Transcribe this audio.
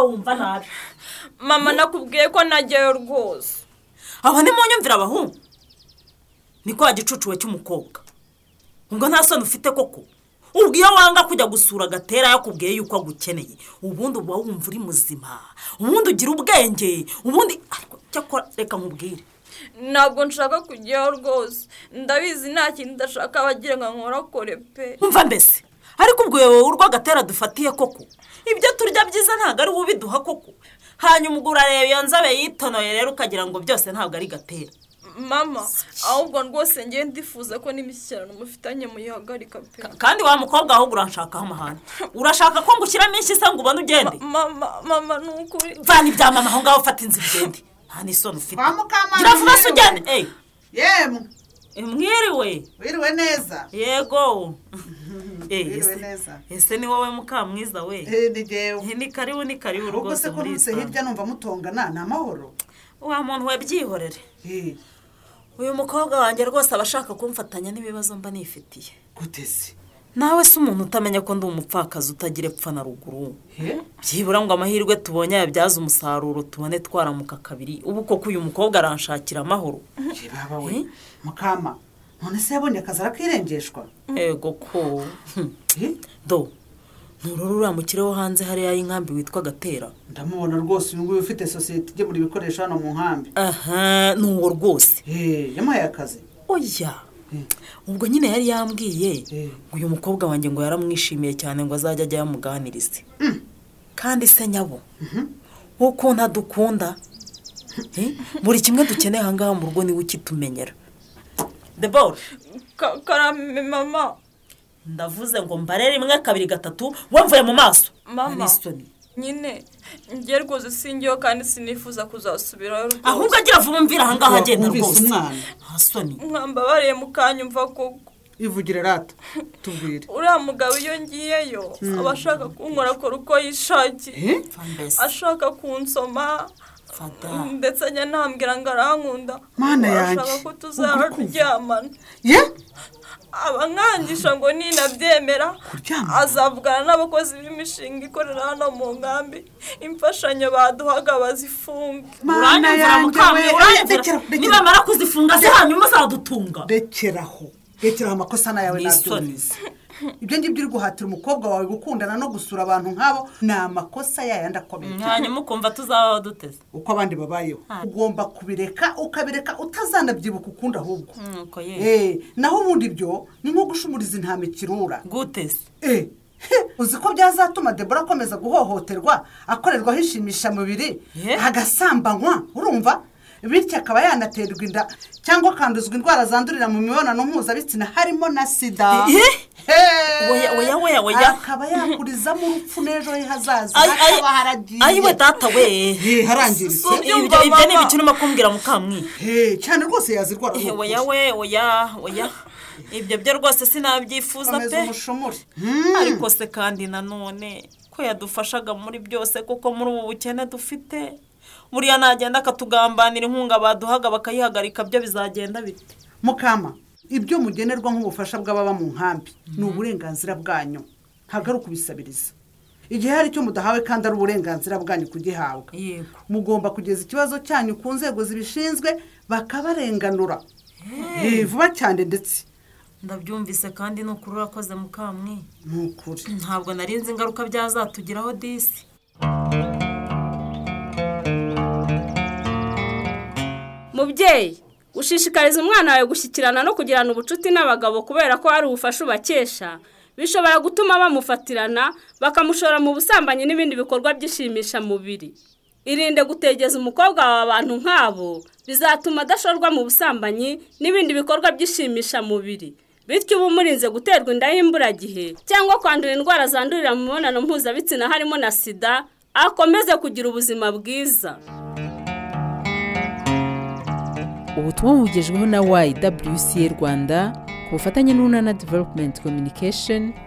wumva nabi mama nakubwiye ko najyayo rwose aho ni mu nyumvira abahungu ni kwa gicucu we cy'umukobwa ubwo nta soni ufite koko ubwo iyo wanga kujya gusura gatera yakubwiye yuko agukeneye ubundi uba wumva uri muzima ubundi ugira ubwenge ubundi ariko cyakora reka nkubwire ntabwo nshaka kujyayo rwose ndabizi nta kintu ndashaka bagira ngo nkorakore pe umva mbese ariko ubwo wowe urwagatera dufatiye koko ibyo turya byiza ntabwo ari ubiduha koko hanyuma ubwo urareba iyo nzabe yitonoye rero ukagira ngo byose ntabwo ari gatera mama ahubwo rwose ngewe ndifuza ko n'imishyikirano mufitanye muyihagarika pe Ka- kandi wa mukobwa ahubwo uranshakaho amahane urashaka ko ngushyiramo ishyi se ngo ubone ugende mama mama ni ukuri vana ibya mama aho ngaho ufata inzu ugende nta n'isoni ufite Kwa Mukamana gira vuba se mwiriwe. ugende eyi yemwe mwiriwe wiriwe neza yego eyi wiriwe ese- neza ese ni wowe mukamwiza we Eh, ni jyewe ni karibu ni karibu ahubwo se rwose ko muri nutse iyi hirya numva mutongana ni amahoro wa muntu we byihorere Eh, uyu mukobwa wanjye rwose aba ashaka kumfatanya n'ibibazo mba nifitiye gute se nawe si umuntu utamenya ko ndi umupfakazi utagira epfa na ruguru Eh, byibura ngo amahirwe tubonye yabyaza umusaruro tubone twaramuka kabiri ubu koko uyu mukobwa aranshakira amahoro ye baba we Eh? mukama none se yabonye akazi arakirengeshwa yego ko Hmm. Eh, do ntururu uramukire wo hanze hariya y'inkambi witwa gatera ndamubona rwose uyu nguyu ufite sosiyete igemura ibikoresho hano mu nkambi aha ni uwo rwose Eh, yamuhaye akazi oya Eh, ubwo nyine yari yambwiye Eh. ngo uyu mukobwa wanjye ngo yaramwishimiye cyane ngo azajya ajya yamuganirize kandi se nyabo ukuntu adukunda eh, buri kimwe dukeneye aha ngaha mu rugo niwe ukitumenyera debora Ka- karame mama ndavuze ngo mbare rimwe kabiri gatatu wamvuye mu maso Mama. Arisoni. nyine ngewe rwose singeho kandi sinifuza kuzasubirayo ahubwo rwose agira vuba umbwire aha ngaha agenda Wumvise rwose umwana hasoni mwambabariye mukanya umva koko ivugire rata tubwire uriya mugabo iyo ngiyeyo aba ashaka kunkora akora uko yishakiye Eh, ashaka kunsoma fata ndetse njye ntambwira ngo arankunda Mana yanjye, ashaka ko ubwo uri kumva? tuzaryamana ye aba nkangisha ngo ninabyemera kuryama azavugana n'abakozi b'imishinga ikorera hano mu nkambi imfashanyo baduhaga bazifunge mana yanjye we Eh, rekera rekera nibamara kuzifunga se hanyuma zadutunga rekeraho rekeraho amakosa n'ayawe Ni isoni. nabyumvise ibyo ngibyo uri guhatira umukobwa wawe gukundana no gusura abantu nk'abo ni amakosa yayandi akomeye hanyuma ukumva tuzabaho duteze uko abandi babayeho ugomba kubireka ukabireka utazanabyibuka ukundi ahubwo nuko Eh, naho ubundi byo ni nko gushumuriza intama ikirura guteze Eh, he, uzi ko byazatuma debora akomeza guhohoterwa akorerwaho ishimishamubiri Ye. agasambanywa urumva bityo akaba yanaterwa inda cyangwa akanduzwa indwara zandurira mu mibonano mpuzabitsina harimo na sida Ye. He. Oya, oya, oya, oya. akaba yakurizamo urupfu n'ejo he hazaza Ay- ay- hakaba haragiye ayi we data we Ye, harangiritse So- ibyo Ubyumva, ibyo ni mama. ibiki urimo kumbwira mukamwiye He, cyane rwose yazirwara Eh, oya we oya oya ibyo byo rwose sinabyifuza komeza pe umushumure ariko se kandi nanone ko yadufashaga muri byose kuko muri ubu bukene dufite buriya nagenda akatugambanira inkunga baduhaga bakayihagarika byo bizagenda bite mukama ibyo mugenerwa nk'ubufasha bw'ababa mu nkambi ni uburenganzira bwanyu ntabwo ari ukubisabiriza igihe hari icyo mudahawe kandi ari uburenganzira bwanyu kugihabwa yego mugomba kugeza ikibazo cyanyu ku nzego zibishinzwe bakabarenganura Eh, vuba cyane ndetse ndabyumvise kandi ni ukuri urakoze mukamwe ni ukuri ntabwo narinzi ingaruka byazatugiraho disi mubyeyi ushishikariza umwana wawe gushyikirana no kugirana ubucuti n'abagabo kubera ko hari ubufasha ubakesha bishobora gutuma bamufatirana bakamushora mu busambanyi n'ibindi bikorwa by'ishimishamubiri irinde gutegeza umukobwa wawe abantu nk'abo bizatuma adashorwa mu busambanyi n'ibindi bikorwa by'ishimishamubiri bityo uba umurinze guterwa inda y'imburagihe cyangwa kwandura indwara zandurira mu mibonano mpuzabitsina harimo na sida akomeze kugira ubuzima bwiza ubu butumwa bugejweho na YWCA Rwanda ku bufatanye n'Urunana Development Communication